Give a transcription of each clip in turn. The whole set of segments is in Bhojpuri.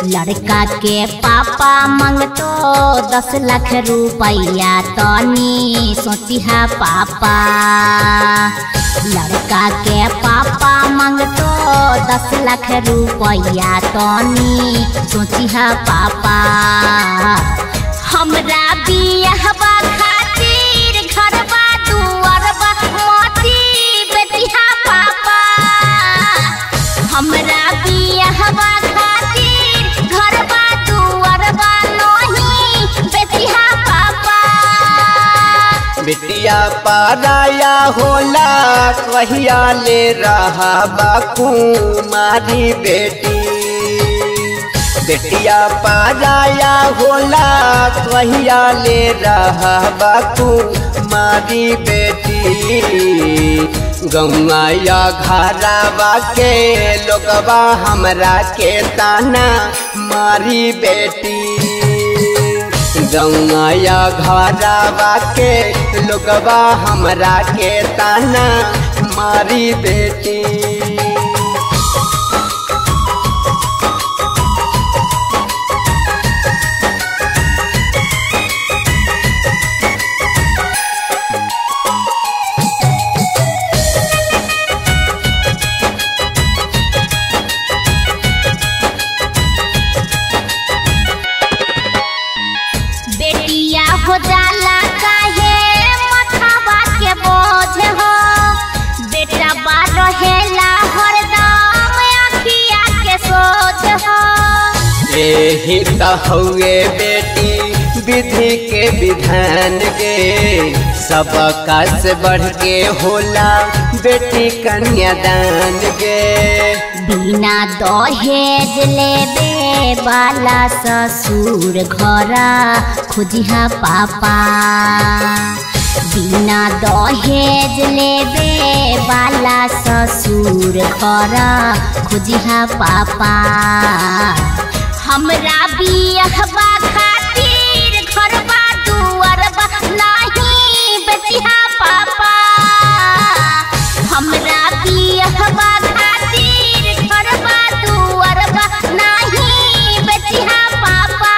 लड़का के पापा मांगतो दस लाख रुपया तनी सोचिहा पापा लड़का के पापा मांगतो दस लाख रुपया तनी सोचिहा पापा हमरा बियाहबा खातिर घरबा दुआरबा मोती बेटिहा पापा हमरा बियाहबा खातिर घरबा दुआरबा नही बेटिहा पापा बिटिया पाराया होला कहिया ले रहा बाकू मारी बेटी बेटिया पाराया होला कहिया ले रहा बाकू मारी बेटी गौआ या घरावा के लोगवा हमरा के ताना मारी बेटी गौया घरावा के लोगवा हमरा के ताना मारी बेटी बेटिया हो जाला काहे मथावा के बोझ हो बेटा बा रहेला हरदम अखिया के सोच हो यही त हउए बेटी विधि के विधान के सबका से बढ़ के होला बेटी कन्यादान के बिना दहेज लेबे वाला ससुर घरा खोजिहा पापा बिना दहेज लेबे वाला ससुर घरा खोजिहा पापा हमरा बियाहबा खातिर घरबा दुआरबा नाही बेटिहा पापा हमरा बियाहबा खातिर घरबा दुआरबा नाही बेटिहा पापा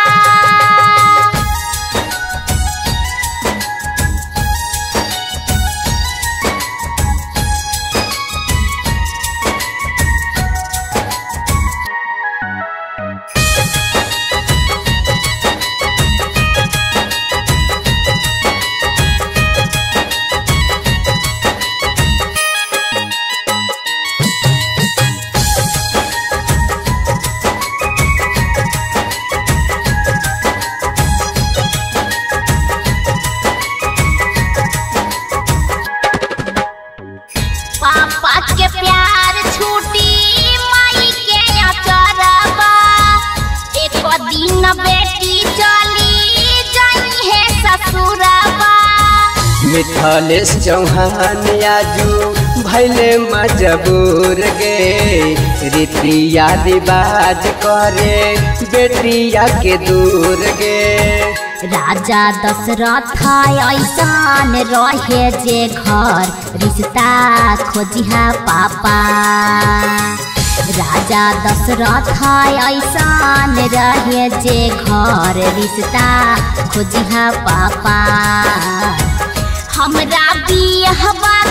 पापा के प्यार छूटी माई के अचरबा एक दिन बेटी चली जाई है ससुरबा मिथलेश चौहान आजू भैले मजबूर गे रीतिया रिवाज करे बेटिया के दूर गे राजा दशरथ ऐसान रहे जे घर रिश्ता खोजिहा पापा राजा दशरथ ऐसान रहे जे घर रिश्ता खोजिहा पापा हमरा बियाहबा